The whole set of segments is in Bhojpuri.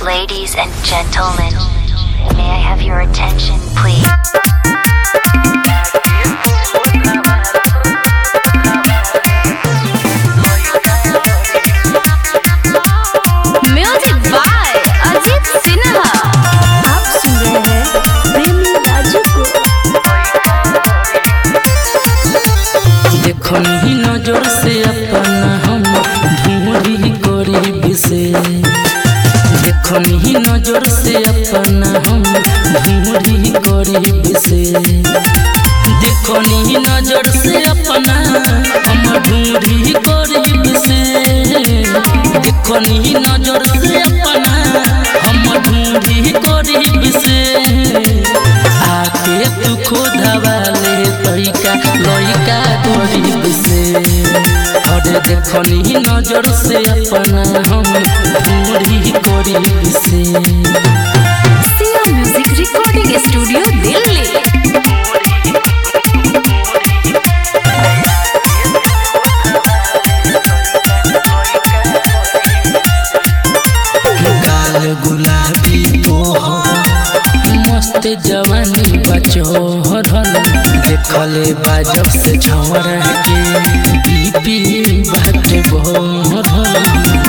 Ladies and gentlemen, may I have your attention, please? Music by Ajit Sinha आप सुन रहे हैं प्रेमी राजू को देखो नहीं नजर से अपना हम ढूंढी गरीब से देखो नहीं नजर से अपना हम ढूंढी गरीब से देखो नहीं नजर से अपना हम ढूंढी गरीब से देखो नहीं नजर से अपना हम ढूंढी गरीब से आके तू खोदवा ले तैका लइका गरीब से अरे देखो नहीं नजर से अपना हम ढूंढी गरीब से Siya music recording studio Delhi गाल गुलाबी तोहर मस्त जवानी बचोहरल देखले बाजब से छवर के बीपी बाट बोहरल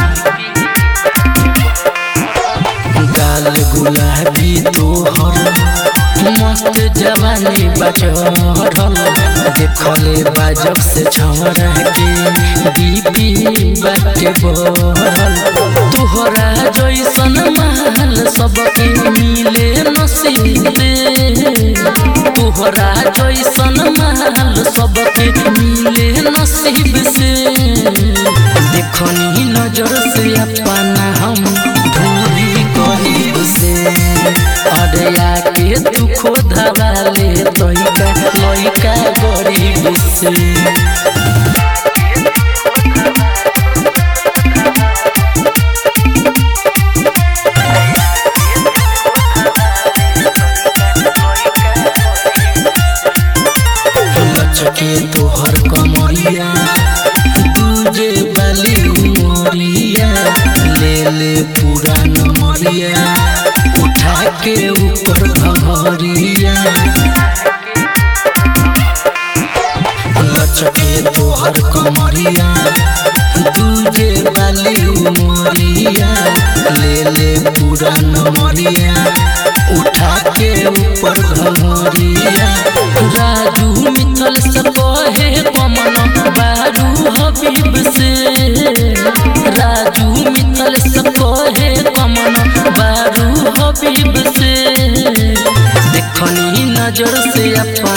गाल गुलाबी तोहर मस्त जवानी बचोहरल देखले बाजब से छवर के बीपी बाट बोहरल तोहरा जैसन महल सबके मिले नसीबे तोहरा जैसन महल सबके मिले नसीब से देखनी नजर से अपना हम ढूंढी गरीब से अरे आके तू खोदवा ले लइका लइका गरीब से लचके तोहर कमरिया तुझे बाली उमरिया ले ले पूरा नमरिया उठा के ऊपर भमरिया लचके तोहर कमरिया तुझे बाली उमरिया ले ले पूरा नमरिया उठा के ऊपर भमरिया राजू मिथल से कहे पमन बारू हबीब से राजू मिथल से कहे पमन बारू हबीब से देखनी नजर से अपन